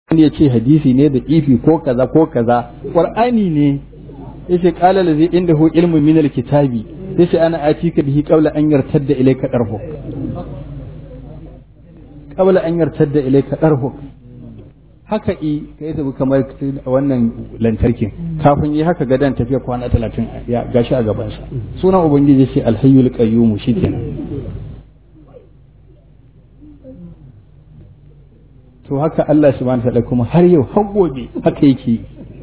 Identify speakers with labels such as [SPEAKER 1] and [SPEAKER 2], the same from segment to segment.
[SPEAKER 1] wani ya ce hadisi ne da ifi ko kaza ko kaza qur'ani ne yace qala allazi indahu ilmu min alkitabi yace ana atika bihi qabla an yartadda ilayka darhu qabla an yartadda ilayka darhu haka i kai tabi kamar wannan lantarkin kafin yi haka gadan tafiya kwana talatin ya gashi a gabansa sunan ubangiji ce alhayyul qayyum shikenan to haka Allah subhanahu wa ta'ala kuma har yau har gobe haka yake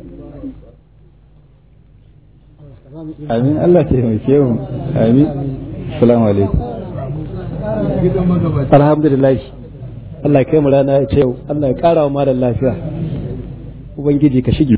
[SPEAKER 1] amin Allah ta taimake mu amin assalamu alaikum
[SPEAKER 2] alhamdulillah Allah ya kai mu rana ya ce yau Allah ya kara wa malam lafiya ubangiji ka shige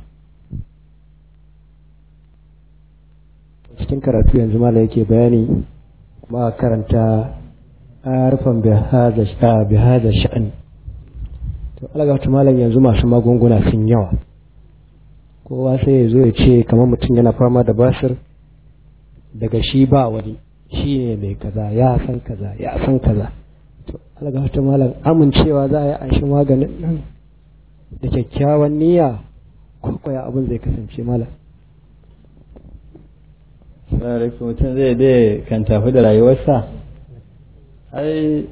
[SPEAKER 2] cikin karatu yanzu malam yake bayani kuma karanta harfan bi hada sha'ani to alagata malam yanzu masu magunguna sun yawa kowa sai ya zo ya ce kamar mutum yana fama da basir daga shi ba wani shi ne mai kaza ya san kaza ya san kaza to alagata malam amincewa za a yi an shi maganin nan da kyakkyawan niyya ko kwaya abin zai kasance malam
[SPEAKER 1] Sarrafa mutum zai dai kan tafi da rayuwarsa ai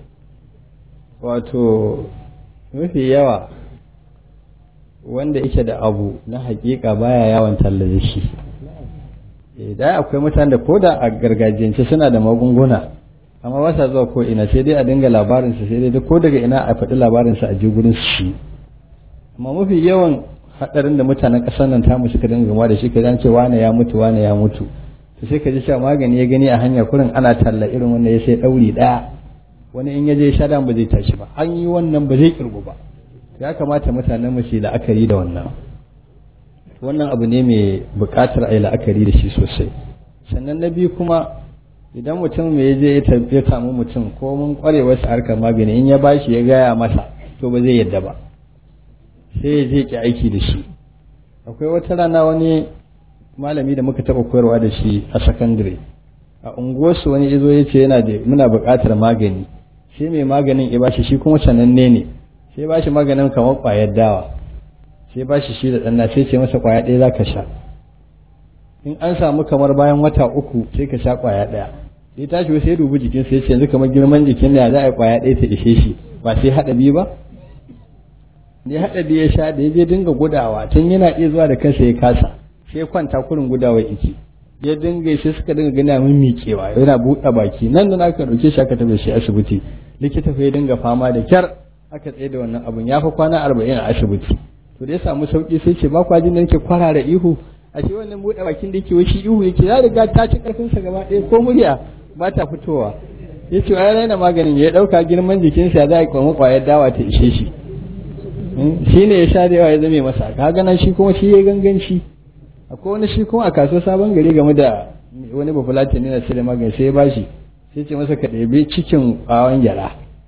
[SPEAKER 1] wato mafi yawa wanda yake da abu na hakika baya yawan tallace shi idan akwai mutane da koda a gargajiyance suna da magunguna amma ba sa zuwa ko ina sai dai a dinga labarinsa sai dai ko daga ina a faɗi labarinsa a je gurin shi amma mafi yawan haɗarin da mutanen ƙasar nan tamu suka dinga gama da shi ka ce wane ya mutu wane ya mutu to sai ka ji cewa magani ya gani a hanya kurin ana talla irin wanda ya sai ɗauri ɗaya wani in ya je sha ba zai tashi ba an yi wannan ba zai kirgu ba ya kamata mutanen mu su la'akari da wannan wannan abu ne mai buƙatar a yi la'akari da shi sosai sannan na biyu kuma idan mutum mai je ya samu mutum ko mun kware wasu harkar magani in ya bashi ya gaya masa to ba zai yadda ba sai ya je ki aiki da shi akwai wata rana wani malami da muka taɓa koyarwa da shi a sakandare a unguwarsu wani izo ya ce yana da muna buƙatar magani sai mai maganin ya bashi shi kuma sananne ne sai bashi maganin kamar ƙwayar dawa sai bashi shi da ɗanna sai ce masa ƙwaya ɗaya za ka sha in an samu kamar bayan wata uku sai ka sha ƙwaya ɗaya sai tashi sai dubi jikin sai ce yanzu kamar girman jikin da za a yi ƙwaya ɗaya ta ishe shi ba sai haɗa biyu ba da ya haɗa biyu ya sha da ya je dinga gudawa tun yana iya zuwa da kansa ya kasa sai kwanta kurin gudawa iki ya dinga sai suka dinga gina min miƙewa yana buɗe baki nan da aka ɗauke shi aka tafi shi asibiti likita fa ya dinga fama da kyar aka tsaye da wannan abun ya fi kwana arba'in a asibiti to da ya samu sauki sai ce ba kwa jin da nake kwarara ihu a shi wannan buɗe bakin da yake shi ihu yake ya riga ta ci ƙarfin sa gaba ɗaya ko murya ba ta fitowa ya ce ya raina maganin ya ɗauka girman jikinsa ya za a kwamma ƙwayar dawa ta ishe shi shi ne ya sha da yawa ya zame masa ka ganan shi kuma shi ya ganganci akwai wani shi kuma a kasuwar sabon gari game da wani bafulata ne na sai da magani sai ya bashi sai ce masa ka ɗebi cikin ƙwawan gyaɗa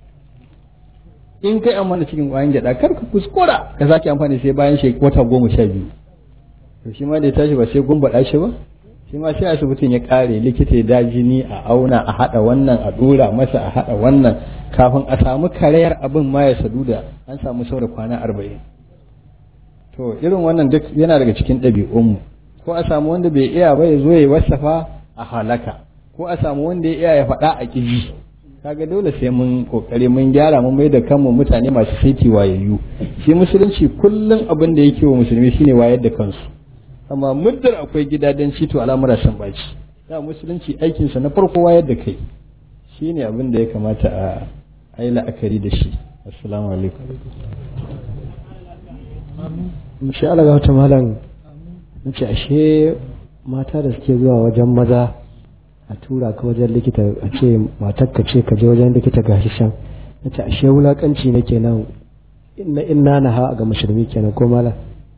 [SPEAKER 1] in kai amfani cikin ƙwayan gyaɗa kar ka kuskura ka sake amfani sai bayan shi wata goma sha biyu to shi ma da ya tashi ba sai gumbaɗa shi ba shi ma sai asibitin ya ƙare likita ya da jini a auna a haɗa wannan a ɗora masa a haɗa wannan kafin a samu karayar abin ma ya sadu da an samu saura kwana arba'in to irin wannan duk yana daga cikin ɗabi'unmu ko a samu wanda bai iya ba ya zo ya wasafa a halaka ko a samu wanda ya iya ya faɗa a ƙiji kaga dole sai mun kokari mun gyara mun mai da kanmu mutane masu saiti wayayyu shi musulunci kullum abin da yake wa musulmi shine wayar da kansu amma muddar akwai gidajen to al'amura sun baci da musulunci aikinsa na farko wayar da kai shine abin da ya kamata a yi la'akari da shi assalamu alaikum
[SPEAKER 2] insha Allah ga wata malam nace ashe mata da suke zuwa wajen maza a tura ka wajen likita a ce matar ka ce ka je wajen likita gashi shan nace ashe wulakanci ne kenan inna inna na ha ga musulmi kenan ko malam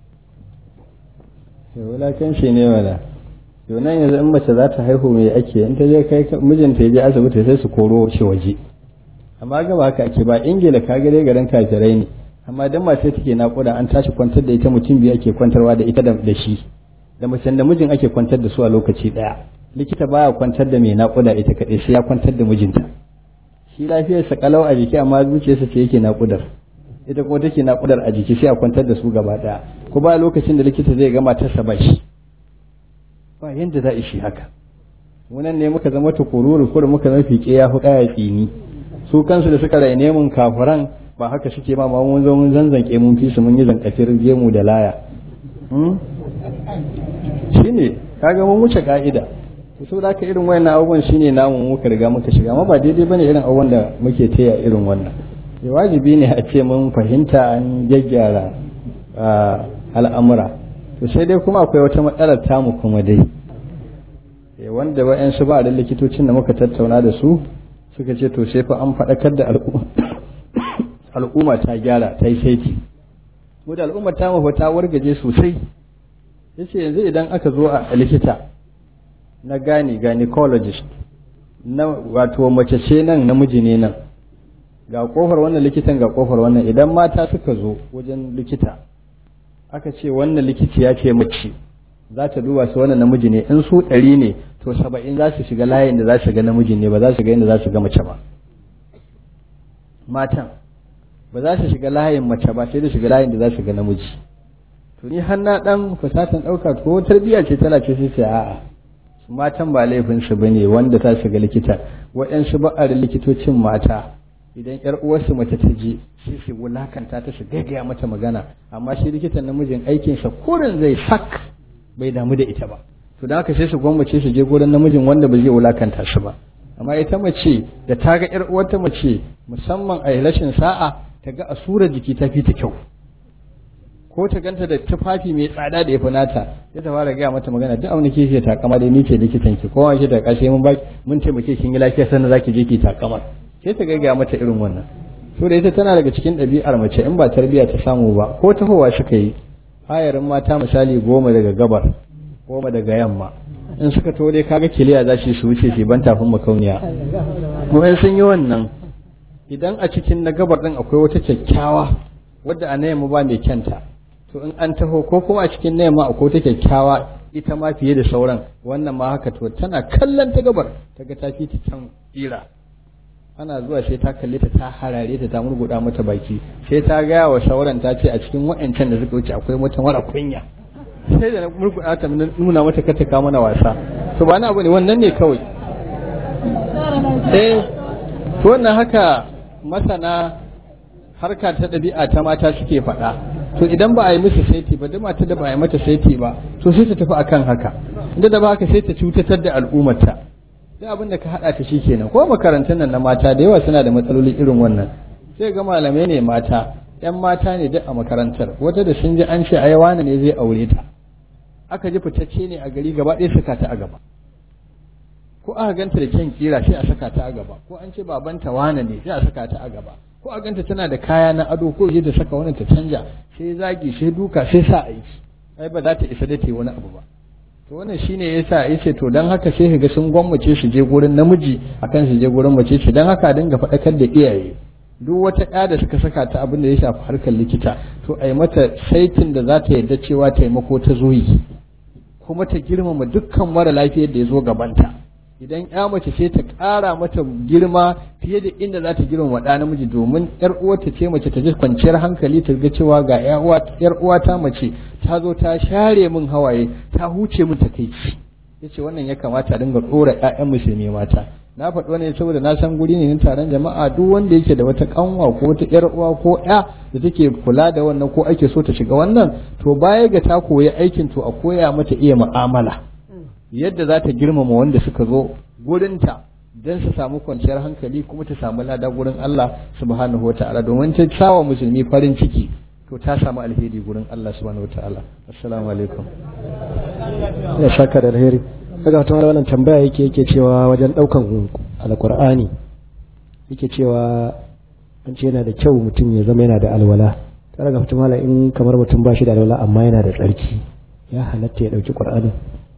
[SPEAKER 1] ya wulakanci ne wala yau nan yanzu in mace za ta haihu mai ake in ta je kai mijinta ya je asibiti sai su koro shi waje amma ga ba haka ake ba ingila ka gare garin kafirai ne amma dan mace take naƙuda an tashi kwantar da ita mutum biyu ake kwantarwa da ita da shi da macen da mijin ake kwantar da su a lokaci ɗaya likita baya kwantar da mai naƙuda ita kaɗai sai ya kwantar da mijinta shi lafiyarsa kalau a jiki amma zuciyarsa ce yake naƙudar ita kuma take naƙudar a jiki sai a kwantar da su gaba ɗaya ko ba lokacin da likita zai gama ta ba shi ba yanda za a shi haka munan ne muka zama tukururu ko muka zama fiƙe ya fi ƙaya tsini su kansu da suka raine mun kafuran ba haka suke ma ma mun zo mun zanzanke mun fi su mun yi zankafir gemu da laya shine kaga mun wuce ka'ida so da ka irin wayannan abubuwan shine namu muka riga muka shiga amma ba daidai bane irin abubuwan da muke taya irin wannan ya wajibi ne a ce mun fahimta an gyaggyara al'amura to sai dai kuma akwai wata matsalar tamu kuma dai wanda wa'yansu ba da likitocin da muka tattauna da su suka ce to sai fa an faɗakar da al'umma ta gyara ta yi saiti mu da al'umma ta mafa ta wargaje sosai yace yanzu idan aka zo a likita na gani gynecologist na wato mace ce nan namiji ne nan ga kofar wannan likitan ga kofar wannan idan mata suka zo wajen likita aka ce wannan likiti ya ce mace za ta duba su wannan namiji ne in su ɗari ne to saba'in za su shiga layin da za su ga namiji ne ba za su ga inda za su ga mace ba matan ba za su shiga layin mace ba sai da shiga layin da za su ga namiji to ni har na dan fasatan ɗauka ko tarbiyya ce tana ce sai a'a su matan ba laifin su bane wanda ta shiga likita waɗansu ba'ar likitocin mata idan yar uwarsu mace ta je sai su wulakanta ta su gaggaya mata magana amma shi likitan namijin aikinsa kurin zai sak bai damu da ita ba to da haka sai su gwammace su je gurin namijin wanda ba zai wulakanta su ba amma ita mace da ta ga yar uwarta mace musamman a rashin sa'a ta ga asurar jiki ta fi ta kyau ko ta ganta da tufafi mai tsada da ya fi nata sai ta fara gaya mata magana duk abin da ke takama dai ni ce likitan ki kowa ke da kashe mun baki mun taimake kin yi lafiya sannan zaki je ki takamar sai ta gaya mata irin wannan so da ita tana daga cikin ɗabi'ar mace in ba tarbiyya ta samu ba ko tahowa suka yi hayarin mata misali goma daga gabar goma daga yamma in suka to dai kaga kiliya za su wuce su ban tafin makauniya mu in sun yi wannan idan a cikin na gabar din akwai wata kyakkyawa wadda a na yamma ba mai kyanta to in an taho ko kuma a cikin na yamma akwai wata kyakkyawa ita ma fiye da sauran wannan ma haka to tana kallon ta gabar ta ga ta fi ta can tsira ana zuwa sai ta kalle ta ta harare ta ta murguda mata baki sai ta gaya wa sauran ta ce a cikin wa'ancan da suka wuce akwai mata mara kunya sai da murguda ta nuna mata kata ka mana wasa to ba na abu ne wannan ne kawai eh to wannan haka masana harka ta ɗabi'a ta mata suke faɗa to idan ba a yi musu saiti ba duk mata da ba a yi mata saiti ba to sai ta tafi akan haka inda da ba haka sai ta cutatar da al'ummarta duk abin da ka haɗa ta shi kenan ko makarantun nan na mata da yawa suna da matsaloli irin wannan sai ga malamai ne mata yan mata ne duk a makarantar wata da sun ji an ce ai wani ne zai aure ta aka ji fitacce ne a gari gaba ɗaya saka ta a gaba ko aka ganta da kyan kira sai a saka ta a gaba ko an ce babanta wane ne sai a saka ta a gaba ko a ganta tana da kaya na ado ko je ta saka wani ta canja sai zagi sai duka sai sa aiki ai ba za ta isa da ta yi wani abu ba to wannan shine yasa yace to dan haka sai kaga sun gwammace su je gurin namiji akan su je gurin mace ce dan haka dinga faɗakar da iyaye duk wata ɗaya da suka saka ta abin da ya shafi harkar likita to ai mata saitin da za ta yarda cewa taimako ta zo yi kuma ta girmama dukkan mara lafiyar da ya zo gabanta idan ya mace sai ta ƙara mata girma fiye da inda za ta girmama ɗa namiji domin yar uwarta ce mace ta ji kwanciyar hankali ta ga cewa ga yar uwata mace ta zo ta share min hawaye ta huce min takaici yace wannan ya kamata a dinga ɗora ƴaƴan musulmi mata na faɗi wannan saboda na san guri ne na taron jama'a duk wanda yake da wata kanwa ko wata yar uwa ko ƴa da take kula da wannan ko ake so ta shiga wannan to baya ga ta koyi aikin to a koya mata iya mu'amala yadda za ta girmama wanda suka zo gurinta don su samu kwanciyar hankali kuma ta samu lada gurin Allah subhanahu wa ta'ala domin ta sawa musulmi farin ciki to ta samu alheri gurin Allah subhanahu wa ta'ala assalamu alaikum
[SPEAKER 2] ya saka da alheri daga wata wannan tambaya yake yake cewa wajen daukan alqur'ani yake cewa an ce yana da kyau mutum ya zama yana da alwala ta daga fata in kamar mutum ba shi da alwala amma yana da tsarki ya halatta ya dauki qur'ani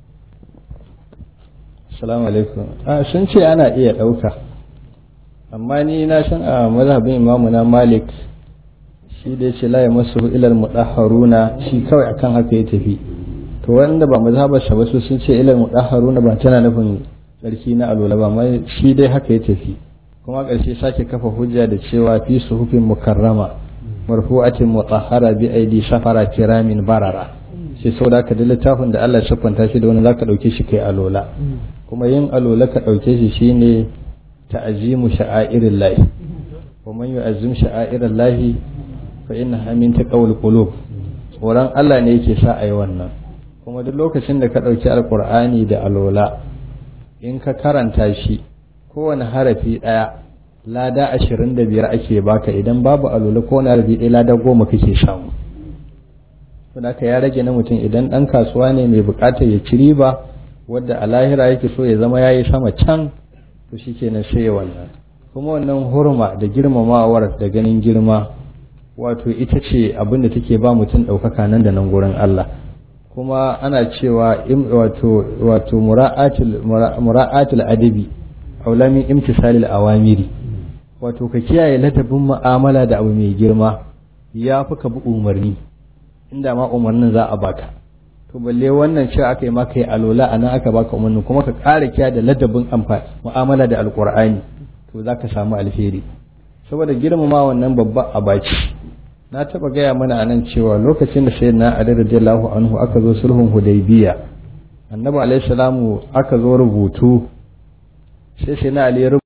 [SPEAKER 1] Assalamu alaikum. A sun ce ana iya ɗauka, amma ni na san a mazhabin imamu na Malik shi da ce la ya masu ilal mudahharuna shi kawai akan haka ya tafi. To wanda ba mazhabar sa ba su sun ce ilal mudahharuna ba tana nufin tsarki na alwala ba amma shi dai haka ya tafi. Kuma ƙarshe sake kafa hujja da cewa fi suhufin mukarrama marfu'atin mutahhara bi aidi safara kiramin barara shi sau da ka da littafin da Allah ya siffanta shi da wani zaka dauke shi kai alola kuma yin alola ka dauke shi shine ta'azimu sha'airin lahi wa man yu'azzim sha'airin lahi fa innaha min taqawul qulub tsoron Allah ne yake sa ayi wannan kuma duk lokacin da ka dauki alqur'ani da alola in ka karanta shi kowane harafi daya lada ashirin da biyar ake baka idan babu alola ko na harafi ɗaya lada goma kake samu to da ya rage na mutum idan ɗan kasuwa ne mai buƙatar ya ci riba wadda a lahira yake so ya zama yayi sama can to shikenan sai ya wannan kuma wannan hurma da girmamawar da ganin girma wato ita ce abin da take ba mutum ɗaukaka nan da nan gurin Allah kuma ana cewa wato wato mura'atul mura'atul adabi aulamin imtisalil awamiri wato ka kiyaye ladabin mu'amala da abu mai girma ya fi ka bi umarni inda ma umarnin za a baka to balle wannan cewa aka yi maka yi alola a nan aka baka umarni kuma ka ƙara kiya da ladabin amfani mu'amala da alƙur'ani to za ka samu alheri saboda girmama wannan babban abaci na taɓa gaya mana a nan cewa lokacin da sayyidina ali radiyallahu anhu aka zo sulhun hudaybiya annabi alaihi salamu aka zo rubutu sai sai na ali